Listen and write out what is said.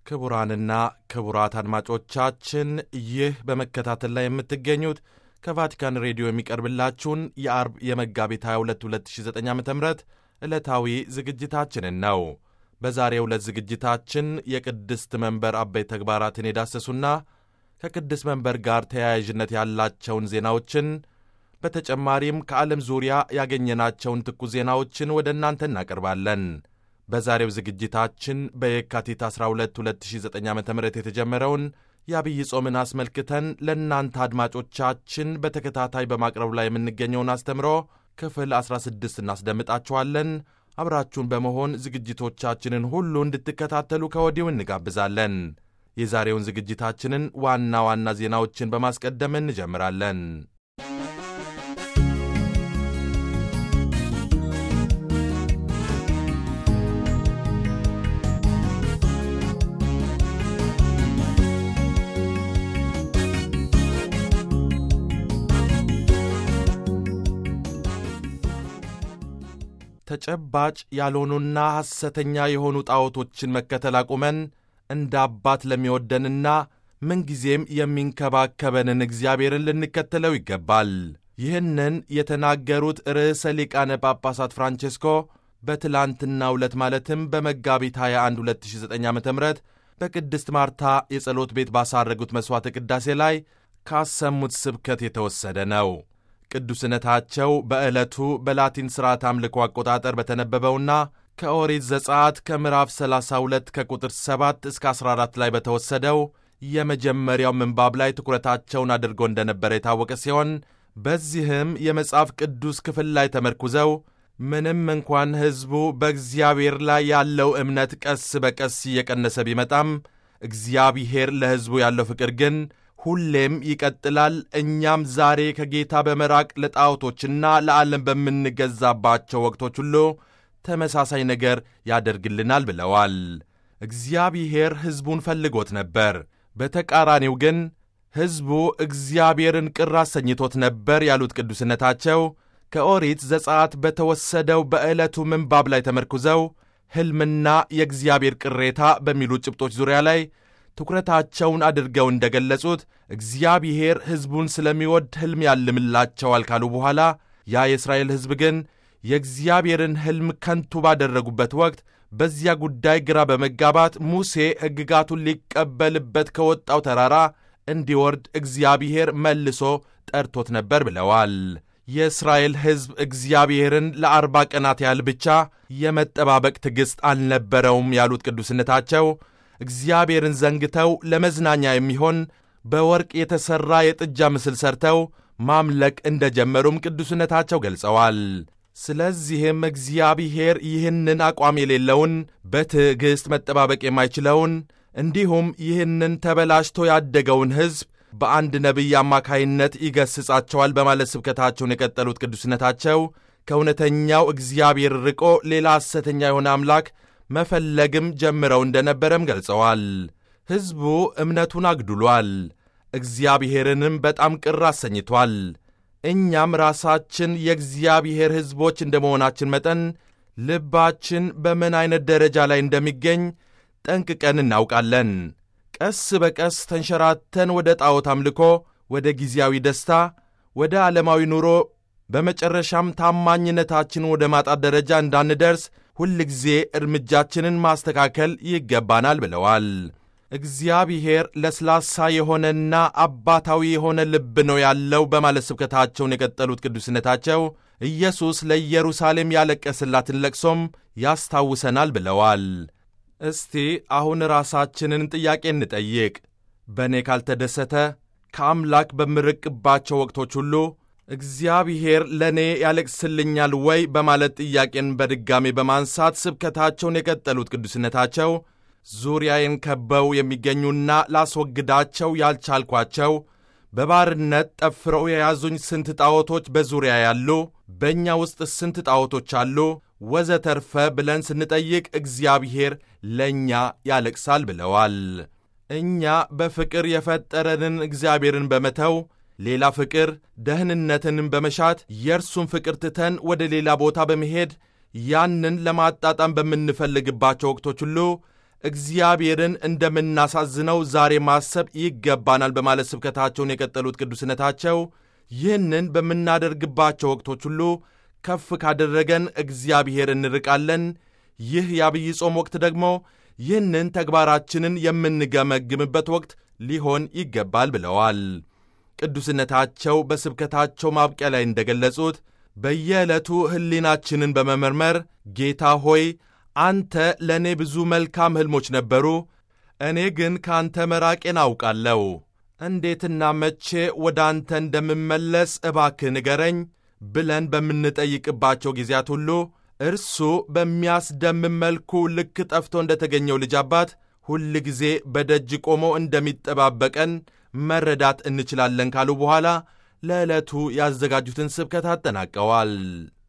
ክቡራንና ክቡራት አድማጮቻችን ይህ በመከታተል ላይ የምትገኙት ከቫቲካን ሬዲዮ የሚቀርብላችሁን የአርብ የመጋቢት 22 2009 ዓ ም ዕለታዊ ዝግጅታችንን ነው። በዛሬው ዕለት ዝግጅታችን የቅድስት መንበር አበይት ተግባራትን የዳሰሱና ከቅድስት መንበር ጋር ተያያዥነት ያላቸውን ዜናዎችን በተጨማሪም ከዓለም ዙሪያ ያገኘናቸውን ትኩስ ዜናዎችን ወደ እናንተ እናቀርባለን። በዛሬው ዝግጅታችን በየካቲት 12 2009 ዓ ም የተጀመረውን የአብይ ጾምን አስመልክተን ለእናንተ አድማጮቻችን በተከታታይ በማቅረብ ላይ የምንገኘውን አስተምሮ ክፍል 16 እናስደምጣችኋለን። አብራችሁን በመሆን ዝግጅቶቻችንን ሁሉ እንድትከታተሉ ከወዲሁ እንጋብዛለን። የዛሬውን ዝግጅታችንን ዋና ዋና ዜናዎችን በማስቀደም እንጀምራለን። ተጨባጭ ያልሆኑና ሐሰተኛ የሆኑ ጣዖቶችን መከተል አቁመን እንደ አባት ለሚወደንና ምንጊዜም የሚንከባከበንን እግዚአብሔርን ልንከተለው ይገባል። ይህንን የተናገሩት ርዕሰ ሊቃነ ጳጳሳት ፍራንቼስኮ በትላንትናው ዕለት ማለትም በመጋቢት 21 2009 ዓ ም በቅድስት ማርታ የጸሎት ቤት ባሳረጉት መሥዋዕተ ቅዳሴ ላይ ካሰሙት ስብከት የተወሰደ ነው። ቅዱስነታቸው በዕለቱ በላቲን ሥርዓት አምልኮ አቆጣጠር በተነበበውና ከኦሪት ዘጸአት ከምዕራፍ 32 ከቁጥር 7 እስከ 14 ላይ በተወሰደው የመጀመሪያው ምንባብ ላይ ትኩረታቸውን አድርጎ እንደነበረ የታወቀ ሲሆን በዚህም የመጽሐፍ ቅዱስ ክፍል ላይ ተመርኩዘው ምንም እንኳን ሕዝቡ በእግዚአብሔር ላይ ያለው እምነት ቀስ በቀስ እየቀነሰ ቢመጣም እግዚአብሔር ለሕዝቡ ያለው ፍቅር ግን ሁሌም ይቀጥላል። እኛም ዛሬ ከጌታ በመራቅ ለጣዖቶችና ለዓለም በምንገዛባቸው ወቅቶች ሁሉ ተመሳሳይ ነገር ያደርግልናል ብለዋል። እግዚአብሔር ሕዝቡን ፈልጎት ነበር። በተቃራኒው ግን ሕዝቡ እግዚአብሔርን ቅር አሰኝቶት ነበር ያሉት ቅዱስነታቸው ከኦሪት ዘጸአት በተወሰደው በዕለቱ ምንባብ ላይ ተመርኩዘው ሕልምና የእግዚአብሔር ቅሬታ በሚሉ ጭብጦች ዙሪያ ላይ ትኩረታቸውን አድርገው እንደገለጹት እግዚአብሔር ሕዝቡን ስለሚወድ ሕልም ያልምላቸዋል ካሉ በኋላ ያ የእስራኤል ሕዝብ ግን የእግዚአብሔርን ሕልም ከንቱ ባደረጉበት ወቅት በዚያ ጉዳይ ግራ በመጋባት ሙሴ ሕግጋቱን ሊቀበልበት ከወጣው ተራራ እንዲወርድ እግዚአብሔር መልሶ ጠርቶት ነበር ብለዋል። የእስራኤል ሕዝብ እግዚአብሔርን ለአርባ ቀናት ያህል ብቻ የመጠባበቅ ትዕግሥት አልነበረውም ያሉት ቅዱስነታቸው እግዚአብሔርን ዘንግተው ለመዝናኛ የሚሆን በወርቅ የተሠራ የጥጃ ምስል ሰርተው ማምለክ እንደጀመሩም ቅዱስነታቸው ገልጸዋል። ስለዚህም እግዚአብሔር ይህንን አቋም የሌለውን በትዕግሥት መጠባበቅ የማይችለውን እንዲሁም ይህንን ተበላሽቶ ያደገውን ሕዝብ በአንድ ነቢይ አማካይነት ይገስጻቸዋል በማለት ስብከታቸውን የቀጠሉት ቅዱስነታቸው ከእውነተኛው እግዚአብሔር ርቆ ሌላ ሐሰተኛ የሆነ አምላክ መፈለግም ጀምረው እንደነበረም ገልጸዋል። ሕዝቡ እምነቱን አግድሏል፣ እግዚአብሔርንም በጣም ቅር አሰኝቷል። እኛም ራሳችን የእግዚአብሔር ሕዝቦች እንደ መሆናችን መጠን ልባችን በምን ዐይነት ደረጃ ላይ እንደሚገኝ ጠንቅቀን እናውቃለን። ቀስ በቀስ ተንሸራተን ወደ ጣዖት አምልኮ፣ ወደ ጊዜያዊ ደስታ፣ ወደ ዓለማዊ ኑሮ በመጨረሻም ታማኝነታችን ወደ ማጣት ደረጃ እንዳንደርስ ሁል ጊዜ እርምጃችንን ማስተካከል ይገባናል ብለዋል። እግዚአብሔር ለስላሳ የሆነና አባታዊ የሆነ ልብ ነው ያለው በማለት ስብከታቸውን የቀጠሉት ቅዱስነታቸው ኢየሱስ ለኢየሩሳሌም ያለቀስላትን ለቅሶም ያስታውሰናል ብለዋል። እስቲ አሁን ራሳችንን ጥያቄ እንጠይቅ። በእኔ ካልተደሰተ ከአምላክ በምርቅባቸው ወቅቶች ሁሉ እግዚአብሔር ለእኔ ያለቅስልኛል ወይ በማለት ጥያቄን በድጋሜ በማንሳት ስብከታቸውን የቀጠሉት ቅዱስነታቸው ዙሪያዬን ከበው የሚገኙና ላስወግዳቸው ያልቻልኳቸው በባርነት ጠፍረው የያዙኝ ስንት ጣዖቶች በዙሪያ ያሉ፣ በእኛ ውስጥ ስንት ጣዖቶች አሉ ወዘተርፈ ብለን ስንጠይቅ እግዚአብሔር ለእኛ ያለቅሳል ብለዋል። እኛ በፍቅር የፈጠረንን እግዚአብሔርን በመተው ሌላ ፍቅር ደህንነትንም በመሻት የእርሱን ፍቅር ትተን ወደ ሌላ ቦታ በመሄድ ያንን ለማጣጣም በምንፈልግባቸው ወቅቶች ሁሉ እግዚአብሔርን እንደምናሳዝነው ዛሬ ማሰብ ይገባናል በማለት ስብከታቸውን የቀጠሉት ቅዱስነታቸው ይህንን በምናደርግባቸው ወቅቶች ሁሉ ከፍ ካደረገን እግዚአብሔር እንርቃለን። ይህ የአብይ ጾም ወቅት ደግሞ ይህንን ተግባራችንን የምንገመግምበት ወቅት ሊሆን ይገባል ብለዋል። ቅዱስነታቸው በስብከታቸው ማብቂያ ላይ እንደገለጹት በየዕለቱ ሕሊናችንን በመመርመር ጌታ ሆይ አንተ ለእኔ ብዙ መልካም ሕልሞች ነበሩ፣ እኔ ግን ከአንተ መራቄን አውቃለሁ። እንዴትና መቼ ወደ አንተ እንደምመለስ እባክህ ንገረኝ ብለን በምንጠይቅባቸው ጊዜያት ሁሉ እርሱ በሚያስደምም መልኩ ልክ ጠፍቶ እንደተገኘው ልጅ አባት ሁል ጊዜ በደጅ ቆሞ እንደሚጠባበቀን መረዳት እንችላለን ካሉ በኋላ ለዕለቱ ያዘጋጁትን ስብከት አጠናቀዋል።